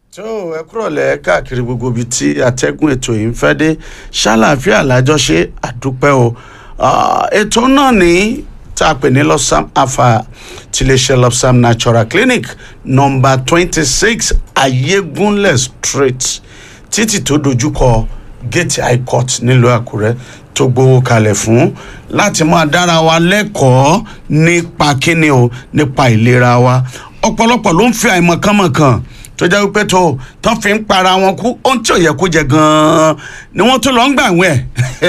tó ẹ kúrọ̀lẹ́ káàkiri gbogbo ibi tí atẹ́gùn ètò yìí ń fẹ́ dé ṣàlàáfíà lájọṣe àdúpẹ́ o Ah, ètò náà ní tá a pè ní lọ́sàm afa tiléeṣẹ́ lọ́sàm natural clinic nọmba twenty six ayégunlẹ̀ street títì tó dojúkọ gate high court nílùú àkúrẹ́ tó gbowó kalẹ̀ fún láti máa dára wa lẹ́kọ̀ọ́ nípa kíni o nípa ìlera wa ọ̀pọ̀lọpọ̀ ló ń fi àìmọ̀kànmọ̀kàn tó jẹ́ wípé tó tán fi ń para wọn kú ohun tí ò yẹ kó jẹ gan-an ni wọ́n tún lọ ń gbà wẹ̀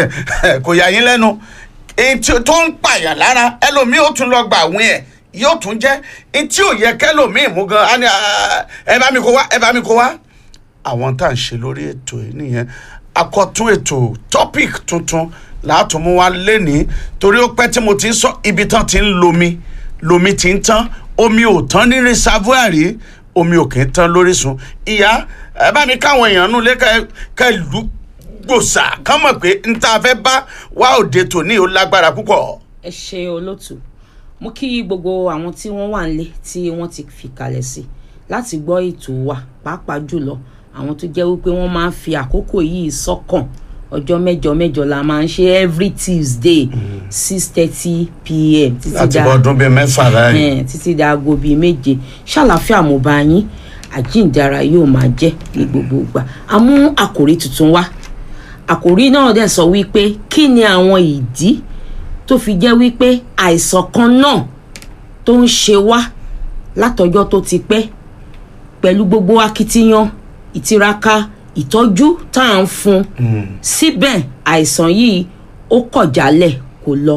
kò yà yín lẹ́nu èyí tí tó ń pààyàn lára ẹlòmíì ó tún lọ gbà wẹ̀ ẹ̀ yóò tún jẹ́ èyí tí ò yẹ kẹlòmíì mú gan á ní "Ah, ẹ bá mi kó wá ẹ bá mi kó wá àwọn tá à ń ṣe lórí ètò yìí nìyẹn akọtún ètò topic tuntun látùmú wa lénìí torí ó pẹ́ tí mo ti ń sọ ibi tán ti ń lomi lomi ti ń tán omi ò tán ní reservoir rí omi ò kì í tán lórísun ìyá ẹ bá mi káwọn èèyàn nù lé ká ìlú gbòòsà kán mọ̀ pé n ta fẹ́ bá wá òde tòní ó lágbára púpọ̀. ẹ ṣe olótù mo kí gbogbo àwọn tí wọ́n wà nílé tí wọ́n ti fi kalẹ̀ sí láti gbọ́ ètò wa pàápàá jùlọ àwọn tó jẹ́ wípé wọ́n máa ń fi àkókò yìí sọ́kàn ọjọ́ mẹ́jọ mẹ́jọ la máa ń ṣe every tuesday six thirty pm títí láti da bọ́ ọdún bíi mẹ́fà láàyè. eh, títí da aago bíi méje ṣàlàfíà mo bá yín àjíǹdara yóò máa jẹ́ ní gbogbo ìgbà a mú àkòrí tuntun wá àkòrí náà dẹ̀ sọ wípé kí ni àwọn ìdí tó fi jẹ́ wípé àìsàn kan náà tó ń ṣe wá látọjọ́ tó ti pẹ́ pẹ̀lú gbogbo akitiyan ìtiraka ìtọ́jú tá à ń fún síbẹ̀ àìsàn yìí ó kọ̀ jálẹ̀ kò lọ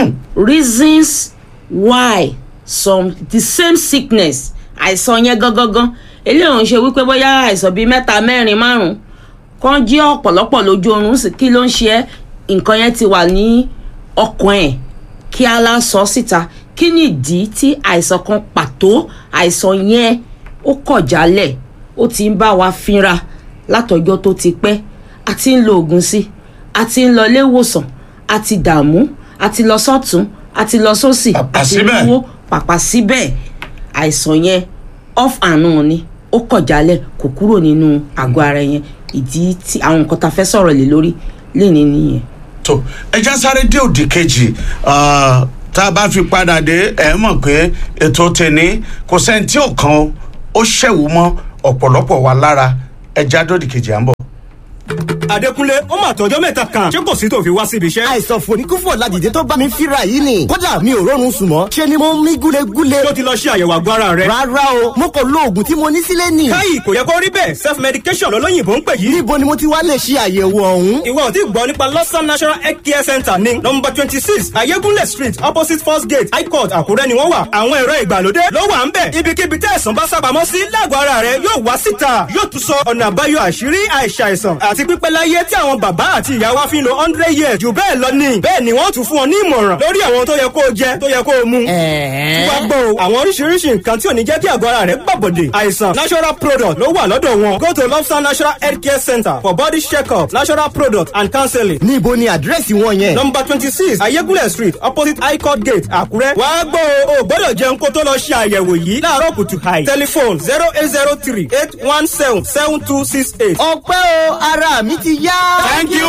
reasons why some the same sickness àìsàn yẹn gangan eléyìí ò ń ṣe wípé bóyá àìsàn bíi mẹ́ta mẹ́rin márùn-ún kan jí ọ̀pọ̀lọpọ̀ lójú oorun sí kí ló ń ṣe ẹ́ nǹkan yẹn ti wà ní ọkàn ẹ̀ kí á lá sọ síta kí ni ìdí tí àìsàn kan pàtó àìsàn yẹn ó kọ̀ jálẹ̀ ó ti ń bá wa fínra látọjọ́ tó ti pẹ́ a ti ń lo oògùn sí a ti ń lọ ilé ìwòsàn a ti dààmú a ti lọ sọ́tún a ti lọ sósì Pàpà a ti síbẹ̀. náwó pàpà síbẹ̀ àìsàn yẹn off and on ni ó kọ̀ jálẹ̀ kò kúrò nínú àgọ́ ara yẹn ìdí tí àwọn nǹkan tá a fẹ́ sọ̀rọ̀ lé lórí lè ní nìyẹn. tó ẹja sáré dé òdì kejì ah, tá a bá fi padà dé ẹ mọ̀ pé ètò tèní kò sẹ́ni tí ò kan o, ó ṣẹ̀wò mọ́ ọ̀pọ̀lọpọ̀ wa lára ẹja dòdì kejì à ń bọ̀. Adékúnlé ó mà tọjọ́ mẹ́ta kan ṣé kò sí tó fi wá síbi iṣẹ́. àìsàn fòníkúfò ládìde tó bá mi fíra yìí ni kódà mi ò rọrùn sùn mọ́ ṣe ni mo ń mí gúlegúle tó ti lọ ṣe àyẹ̀wò àgọ́ ara rẹ̀. rárá o mo kò lo oògùn tí mo ní sílé nì káyì kò yẹ kó rí bẹ́ẹ̀ self medication lọ́lọ́yìnbó ń pè yìí. níbo ni mo ti wá lè ṣe àyẹ̀wò ọ̀hún ìwọ ò tí gbọ́ nípa lọ́sàn national health care center ní nọmba twenty six ayégúnlẹ̀ street opposite first gate high court àkúrẹ́ ni wọ́n wà. àwọn ẹ̀rọ ìgbàlódé ló wà ń bẹ̀. ibikíbi tí àìsàn bá sábàámọ́ sí lágọ̀ọ́ ara rẹ̀ yóò wá síta yóò tún sọ ọ̀nà àbáyọ àṣírí àìsàìsàn àti pípẹ́ láyé tí àwọn bàbá àti ìyá wa fi ń lo hundred years jù bẹ́ẹ̀ lọ ní. bẹ́ẹ̀ ni wọ́n tún fún ọ ní ìmọ̀ràn lórí àwọn tó yẹ kó o jẹ tó yẹ kó o mu. wá gbọ́ o àwọn oríṣiríṣi nǹkan tí ò ní jẹ́ kí àgọ́ ara rẹ̀ gbàbọ̀dè. àìsàn natural product ló wà lọ́dọ̀ wọn. go to lobster natural health care center for body check-up natural product and counseling. níbo ni àdírẹ́sì wọn yẹn number twenty six ayégúnlẹ̀ street opposite high court gate àkúrẹ́. wá gbọ́ o ò gbọ́dọ̀ jẹun kó tó lọ ṣe àyẹ̀wò yìí láàárọ̀ kùtù hàì. telephone zero eight zero three eight one seven seven two six eight. ọpẹ́ o ara mi ti yá. thank you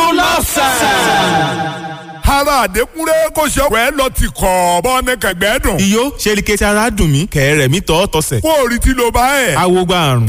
lobster. ara àdékúnrẹ́ kò ṣe ọ̀pẹ́ lọ ti kọ̀ bọ́ ní kẹ̀gbẹ́ dùn. iyó ṣe ni kẹsì ara dùn mí kẹ̀rẹ̀ mi tọ́ tọ́sẹ̀. kó o rí tí ló bá ẹ̀. awo gba àrùn.